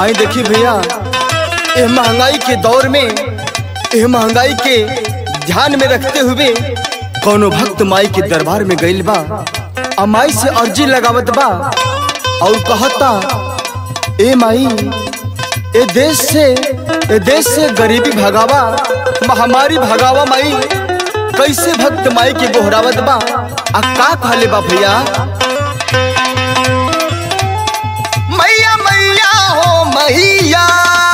आई देखी भैया ये महंगाई के दौर में ये महंगाई के ध्यान में रखते हुए कोनो भक्त माई के दरबार में गइल बा आ माई से अर्जी लगावत बा और कहता ए माई ए देश से ए देश से गरीबी भगावा महामारी भगावा माई कैसे भक्त माई के बोहरावत बा आ का कहले बा भैया मैया मैया हो मैया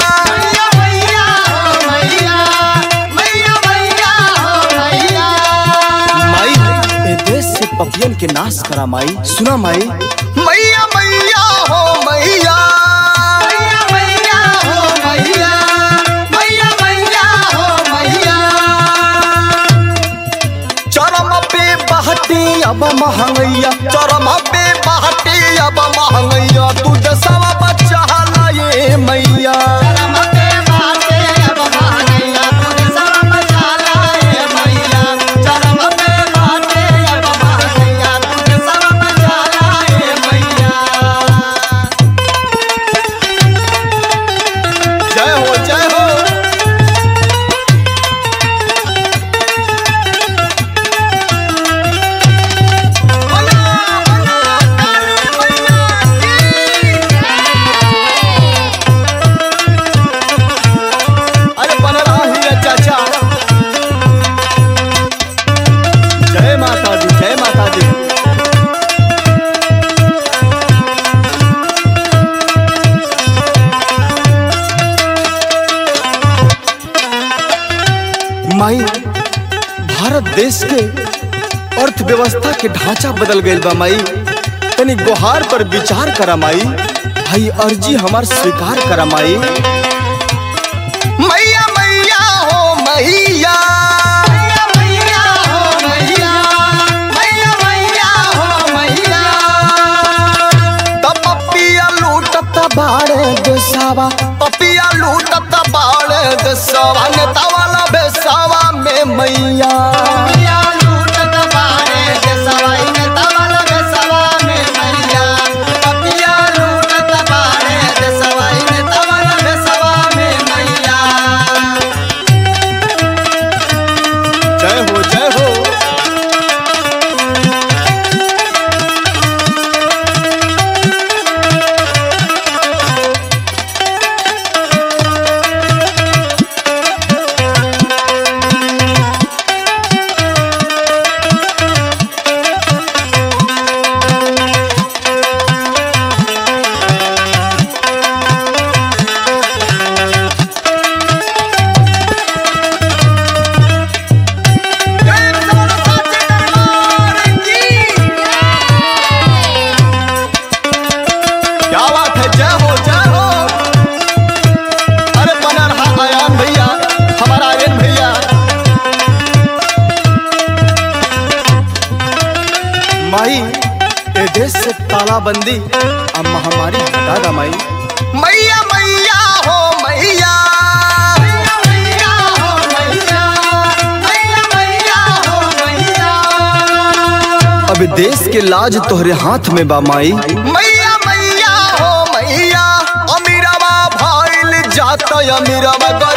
माई ए देश से पपियन के नाश करा माई सुना माई मैया मैया हो मैया चरम पे बहती अब महंगैया चरम पे बहती अब महंगैया तू दसवा बच्चा लाए मैया जय हो जय हो अरे बन रहा ही है चाचा जय माता दी जय माता दी माई भारत देश के अर्थव्यवस्था के ढांचा बदल गईल बा माई तनी गुहार पर विचार करा माई भाई अर्जी हमार स्वीकार करा माई मैया मैया हो मैया तब पपिया लूटत बाड़े देसावा पपिया लूटत बाड़े देसावा नेता वाला बेसावा में मैया जय हो जय हो क्या बात है जय हो जय हो अरे बना रहा आयान भैया हमारा आर्यन भैया माई ए देश से तालाबंदी अब महामारी हटा दा माई मैया मैया हो मैया अब देश के लाज तोहरे हाथ में बा माई मैया मैया हो मैया अमीराबा भाईल जात अमीराबा